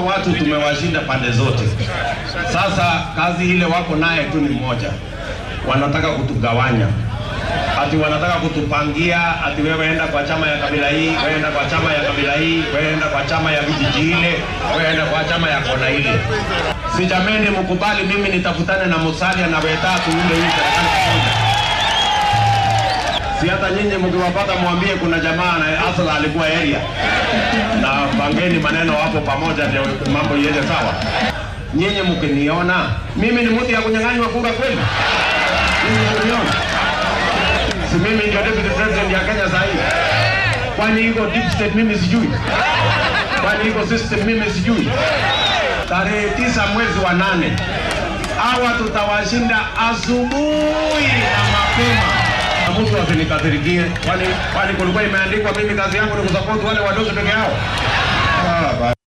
watu tumewashinda pande zote. Sasa kazi ile wako naye tu ni moja, wanataka kutugawanya ati wanataka kutupangia ati wewe enda kwa chama ya kabila hii, wewe enda kwa chama ya kabila hii, wewe enda kwa chama ya vijiji ile, wewe enda kwa chama ya kona ile. Si jameni, mkubali mimi nitafutane na Musalia na Wetatu ule hii serikali pamoja. Si hata nyinyi mkiwapata mwambie kuna jamaa na asala alikuwa area na pangeni maneno hapo pamoja, ndio mambo iende sawa. Nyinyi mkiniona mimi ni mtu ya kunyang'anywa kura kweli? Nyinyi mkiniona si mimi ndio deputy president ya Kenya sasa hivi? Kwani iko deep state mimi sijui? Kwani iko system mimi sijui? Tarehe tisa mwezi wa nane hawa tutawashinda asubuhi na mapema, na mtu asinikasirikie. Kwani kwani kulikuwa imeandikwa mimi kazi yangu ni kusupport wale wadogo peke yao? Ah,